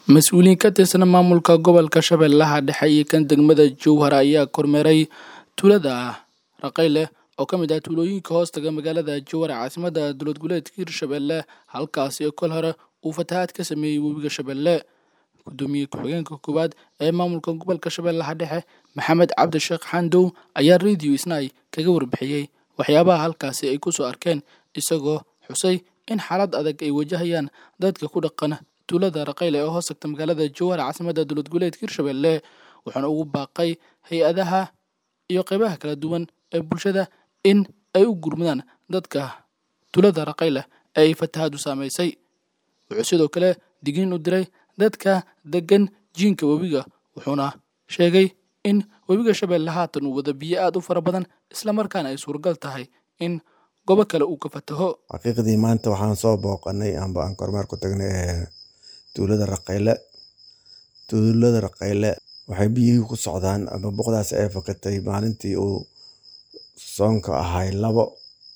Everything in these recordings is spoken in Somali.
mas-uuliyiin ka tirsan maamulka gobolka shabeellaha dhexe iyo kan degmada jowhar ayaa kormeeray tuulada raqayle oo ka mid ah tuulooyinka hoostaga magaalada jowhar caasimada dowlad goboleedka hirshabelle halkaasi kol hore uu fatahaad ka sameeyey webiga shabeelle gudoomiye ku-xigeenka koowaad ee maamulka gobolka shabeellaha dhexe maxamed cabdisheekh xandow ayaa radio isnay kaga warbixiyey waxyaabaha halkaasi ay kusoo arkeen isagoo xusay in xaalad adag ay wajahayaan dadka ku dhaqan tuulada raqayle ee hoos tagta magaalada jowhar caasimada dowlad goboleedka hirshabelle wuxuuna ugu baaqay hay-adaha iyo qeybaha kala duwan ee bulshada in ay u gurmadaan dadka tuulada raqayle ee ay fatahaadu saamaysay wuxuu sidoo kale digniin u diray dadka degan jiinka webiga wuxuuna sheegay in webiga shabeelle haatan uu wada biyo aada u fara badan islamarkaana ay suuragal tahay in gobo kale uu ka fataho xaqiiqdii maanta waxaan soo booqanay amba aan kormeer ku tagnay ee tuulada raqayle tuulada raqayle waxay biyihii ku socdaan amba boqdaas ay fakatay maalintii uu soonka ahay labo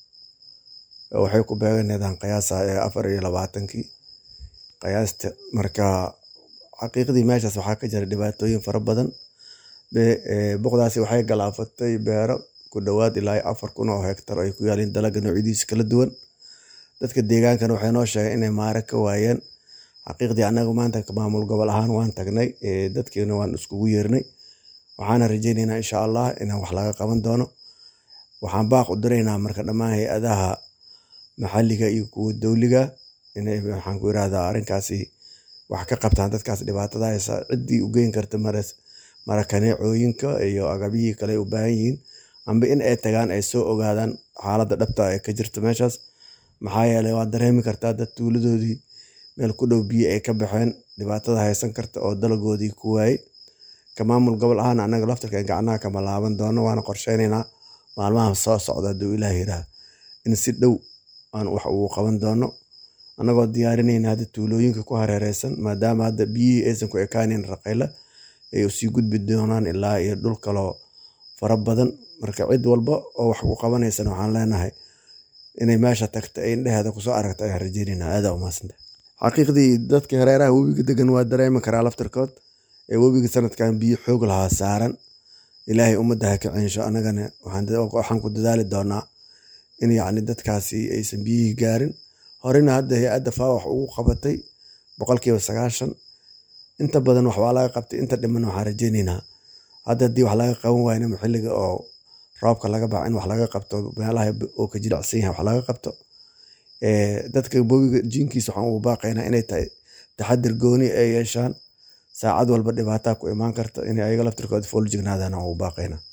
waxay ku beeganeedaan qiyaasa ee afar iyo labaatankii qiyaasta marka xaqiiqdii meeshaas waxaa ka jira dhibaatooyin fara badan boqdaasi waxay galaafatay beero ku dhowaad ilaa afar kun oo hektar ay ku yaaliin dalaga noocyadiisa kala duwan dadka deegaankana waxay noo sheegeen inay maare ka waayeen xaqiiqdii annaga maanta maamul gobol ahaan waan tagnay dadkiina waan iskugu yeernay waxaana rajaynaynaa insha allah inaan wax laga qaban doono waxaan baaq u diraynaa marka dhammaan hay-adaha maxalliga iyo kuwa dowliga inay waxaan ku irahdaa arrinkaasi wax ka qabtaan dadkaas dhibaatada haysa ciddii u geyn karta marakaneecooyinka iyo agabyihii kale ay u baahan yihiin amba in ay tagaan ay soo ogaadaan xaaladda dhabta ee ka jirta meeshaas maxaa yeelay waad dareemi kartaa dad tuuladoodii meel ku dhow biyo ay ka baxeen dhibaatada haysan karta oo dalagoodii ku waayey ka maamul gobol ahaan annaga laftarka gacnaha kama laaban doono waana qorsheynaynaa maalmaha soo socda hadduu ilaah yiraah in si dhow aan wax ugu qaban doono annagoo diyaarinayna hadda tuulooyinka ku hareereysan maadaama hadda biyihii aysan ku ekaaneyn raqayle ay usii gudbi doonaan ilaa iyo dhul kaloo fara badan marka cid walba oo wax ku qabanaysan waxaan leenahay inay meesha tagta ay indheheeda kusoo aragta ayaan rajeynayna aadaa umahadsanta xaqiiqdii dadka hareeraha webiga degan waa dareemi karaa laftarkood ee webiga sanadkan biyo xoog lahaa saaran ilaahay ummadda ha ka censho annagana waxaan ku dadaali doonaa in yacni dadkaasi aysan biyihii gaarin horena hadda hay-adda faa wax ugu qabatay boqolkiiba sagaashan inta badan waxbaa laga qabtay inta dhiman waxaan rajeynaynaa hadda haddii wax laga qaban waayna xilliga oo roobka laga baxa in wax laga qabto meelaha oo ka jilicsan yahay wax laga qabto dadka bowiga jiinkiisa waxaan ugu baaqaynaa inay tahay taxadir gooni ay yeeshaan saacad walba dhibaataa ku imaan karta inay ayaga laftirkooda fool jignaadaan aan ugu baaqaynaa